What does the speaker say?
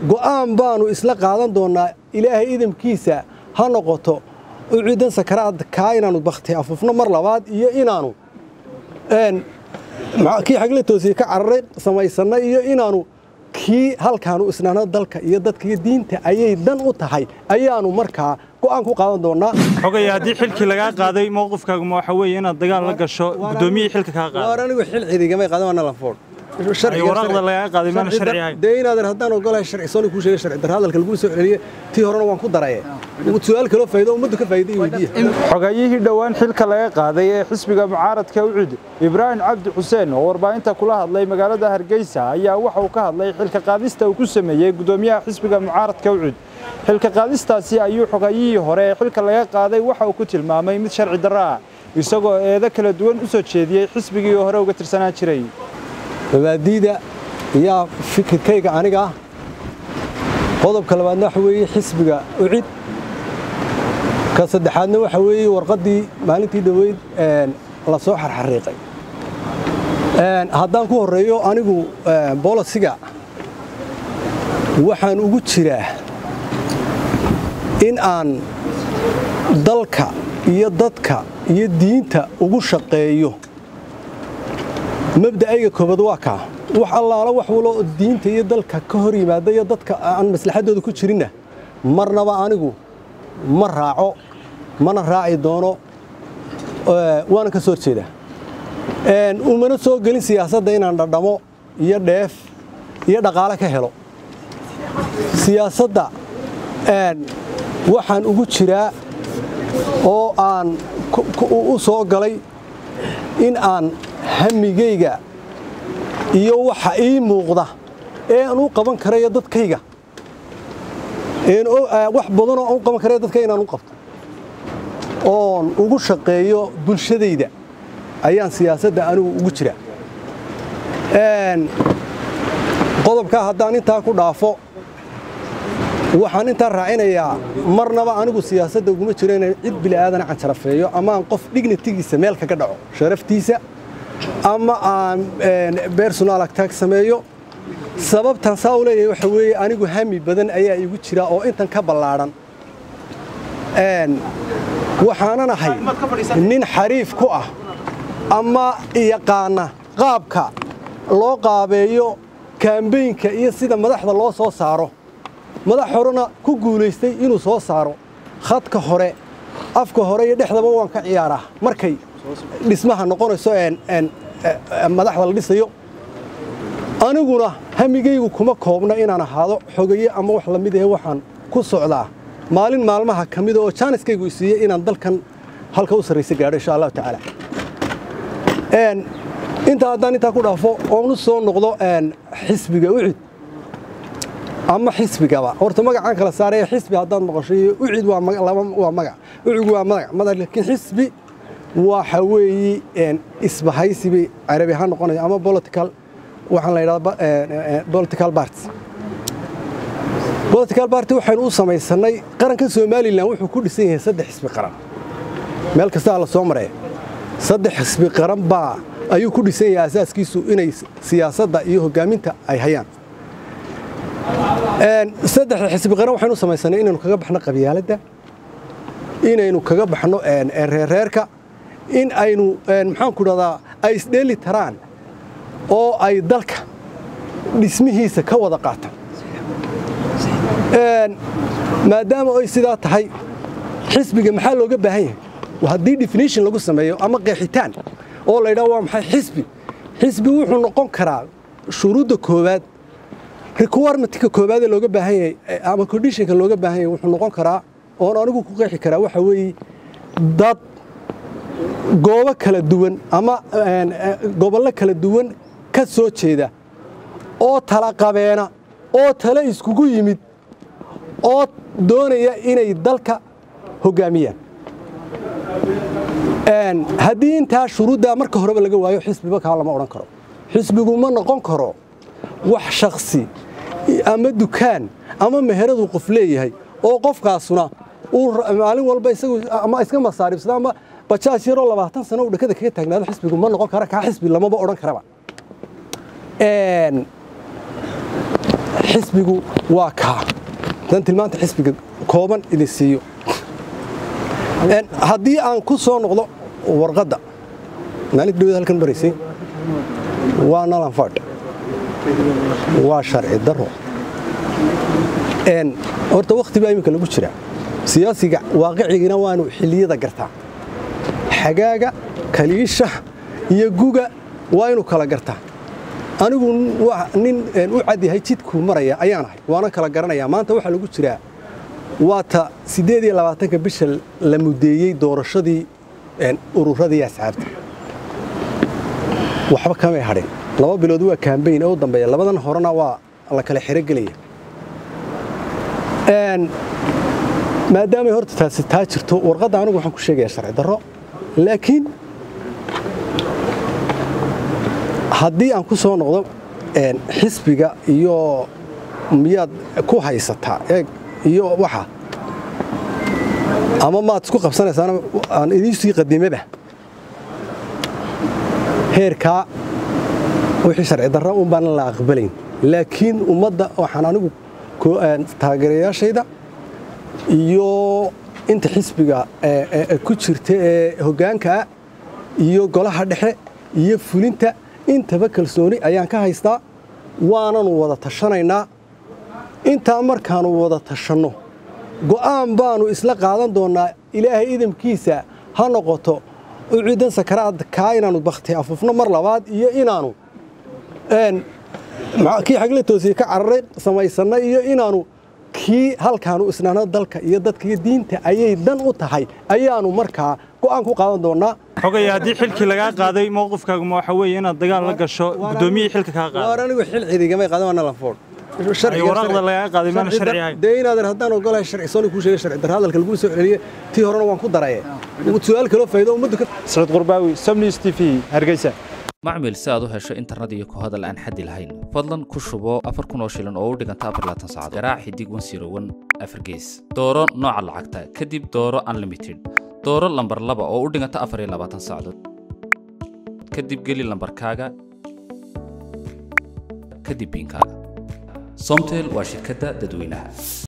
go'aan baanu isla qaadan doonnaa ilaahay idamkiisa ha noqoto ucidan sakaraad kaa inaanu bakti afufno mar labaad iyo inaanu kii xagla toosiye ka cararay samaysanno iyo inaanu kii halkaanu isnaano dalka iyo dadka iyo diinta ayay dan u tahay ayaanu markaa go'aan ku qaadan doonnaa xogaya haddii xilkii lagaa qaaday mowqifkaaguma waxa weeye inaad dagaal la gasho guddoomiyihii xilka kaa waar qaaday anigu xil ciidigamay qaadan waana lanfood Ay, waraaqda lagaa qaaday maana sharci ahayn. dee inaadan haddaan ogolahay sharci sooni kuu sheegay sharci darra hadalka laguu soo celiyey tii horena waan ku daraye su'aal kaloo faa'iido ummaddu ka faa'iiday weydiiya xogayihii dhowaan xilka laga qaaday ee xisbiga mucaaradka ucud ibraahim cabdi xuseen oo warbaahinta kula hadlay magaalada hargeysa ayaa waxa uu ka hadlay xilka qaadista uu ku sameeyey gudoomiyaha xisbiga mucaaradka ucud xilka qaadistaasi ayuu xogayihii hore ee xilka laga qaaday waxa uu ku tilmaamay mid sharci darro ah isagoo eedo kala duwan u soo jeediyey xisbigii hore uga tirsanaan jiray mabaadiida iyo fikirkayga aniga ah qodobka labaadna waxa weeye xisbiga ucid ka saddexaadna waxa weeye warqaddii maalintii dhoweyd la soo xarxariiqay haddaan ku horreeyo anigu bolisiga waxaan ugu jiraa in aan dalka iyo dadka iyo diinta ugu shaqeeyo mabda'ayga koobaad waa kaa wax allaala wax waloo diinta iyo dalka ka hor yimaada iyo dadka aan maslaxaddooda ku jirinna marnaba anigu ma raaco mana raaci doono waana ka soo horjeedaa umana soo gelin siyaasadda inaan dhadhamo iyo dheef iyo dhaqaale ka helo siyaasadda waxaan ugu jiraa oo aan u soo galay in aan hamigayga iyo waxa ii muuqda ee aan u qaban karayo dadkayga wax badanoo aan u qaban karayo dadkayga inaan u qabto oon ugu shaqeeyo bulshadayda ayaan siyaasadda anigu ugu jiraa qodobkaa haddaan intaa ku dhaafo waxaan intaa raacinayaa marnaba anigu siyaasadda uguma jiro inaan cid bili'aadana canjarafeeyo ama aan qof dignitigiisa meel kaga dhaco sharaftiisa ama aan bersonal attack sameeyo sababtan saa u leeyahay waxa weeye anigu hami badan ayaa igu jira oo intan ka ballaadhan waxaanan ahay nin xariif ku ah ama yaqaana qaabka loo qaabeeyo kaambeynka iyo sida madaxda loo soo saaro madax horena ku guulaystay inuu soo saaro khadka hore afka hore iyo dhexdaba waan ka ciyaaraa markay dhismaha noqonayso madaxda la dhisayo aniguna hamigaygu kuma koobna inaan ahaado xogaye ama wax la mid ahe waxaan ku socdaa maalin maalmaha ka mida oo jaaniskaygu isiiyey inaan dalkan halka u sarraysa gaadho insha allahu tacaala intaa haddaan intaa ku dhaafo oon u soo noqdo xisbiga ucid ama xisbigaba horta magacaan kala saaraya xisbi haddaad maqasho iyo ucid waa magac ucigu waa magac madax laakiin xisbi waxa weeye isbahaysi bay carabi ahaan noqonaya ama political waxaan la yidhahdaa political party political party waxaynu u samaysanay qaranka somalilan wuxuu ku dhisan yahay saddex xisbi qaran meel kastaa la soo maraya saddex xisbi qaran baa ayuu ku dhisan yahay asaaskiisu inay siyaasadda iyo hogaaminta ay hayaan saddexda xisbi qaran waxaynu u samaysanay inaynu kaga baxno qabyaaladda inaynu kaga baxno reerreerka in aynu maxaanku dhahdaa ay isdheeli taraan oo ay dalka dhismihiisa ka wada qaataan maadaama ay sidaa tahay xisbiga maxaa looga baahan yahay haddii definition lagu sameeyo ama qeexitaan oo la ydhaha waa maxay xisbi xisbi wuxuu noqon karaa shuruudda koowaad requirement-ka koowaadee looga baahan yahay ama conditionka looga baahan yahay wuxuu noqon karaa oon anigu ku qeexi karaa waxa weeye dad goobo kala duwan ama gobollo kala duwan ka soo jeeda oo tala qabeena oo tale iskugu yimid oo doonaya inay dalka hoggaamiyaan haddii intaa shuruuddaa marka horeba laga waayo xisbiba kaa lama odhan karo xisbigu ma noqon karo wax shakhsi ama dukaan ama meheradu qof leeyahay oo qofkaasuna uu maalin walba isagu ama iska masaaribsada ama bajaaj yaroo labaatan sano uu dhakada kaga taagnaado xisbigu ma noqon kara kaa xisbi lamaba odhan karaba xisbigu waa kaa dan tilmaanta xisbiga kooban idin siiyo haddii aan ku soo noqdo warqadda maalinta dhawada halkan maraysay waa nalanfadh waa sharci daro horta wakhti baa iminka lagu jiraa siyaasiga waaqicigina waanu xilliyada gartaa xagaaga kaliisha iyo guga waa inuu kala gartaa anigu nin u cadyahay jidkuu maraya ayaan ahay waana kala garanayaa maanta waxaa lagu jiraa waa ta siddeed iyo labaatanka bisha la mudeeyey doorashadii ururadii asxaabta waxba kamay hadhin laba bilood waa kaambayn ee u dambeeya labadan horena waa la kala xirogelaya maadaamay horta taasi taa jirto warqadda anigu waxaan ku sheegayaa sharci darro laakiin haddii aan ku soo noqdo xisbiga iyo miyaad ku haysataa eeg iyo waxa ama maad isku qabsanaysaana aan idiin sii qadimaba heerkaa wixii sharci darra un baan la aqbalayn laakiin ummadda waxaan anigu taageerayaashayda iyo inta xisbiga ku jirta ee hoggaankaa iyo golaha dhexe iyo fulinta intaba kalsooni ayaan ka haystaa waananu wada tashanaynaa intaa markaannu wada tashanno go'aan baannu isla qaadan doonnaa ilaahay idamkiisa ha noqoto u ciidan sakaraad kaa inaannu bakhti afufno mar labaad iyo inaannu kii xagle toosiye ka cararay samaysanno iyo inaannu kii halkaanu isnaano dalka iyo dadka iyo diinta ayay dan u tahay ayaannu markaa go'aan ku qaadan doonnaa xogaya haddii xilkii lagaa qaaday mowqifkaaguma waxa weeye inaad dagaal la gasho gudoomiyihii xilka kaa qaaday waar anigu xil ciidigamay qaadan waa nalanfood waraqda lagaa qaaday maana sharci ahayn dee inaadan haddaan ogolahay sharci sooni kuu sheegay sharci darra hadalka laguu soo celiyey tii horena waan ku daraye su'aal kaloo faa'iido ummaddu ka saciid qurbaawi somnews t v hargeysa macmil si aad u hesho internet iyo ku hadal aan xaddi lahayn fadlan ku shubo afar kun oo shilin oo u dhiganta afar laatan saacadood garaac xidig wan siro wan afar gees dooro nooca lacagta kadib dooro unlimited dooro lambar laba oo u dhiganta afar iyo labaatan saacadood kadib geli lambarkaaga kadib biinkaaga somtel waa shirkadda dadweynaha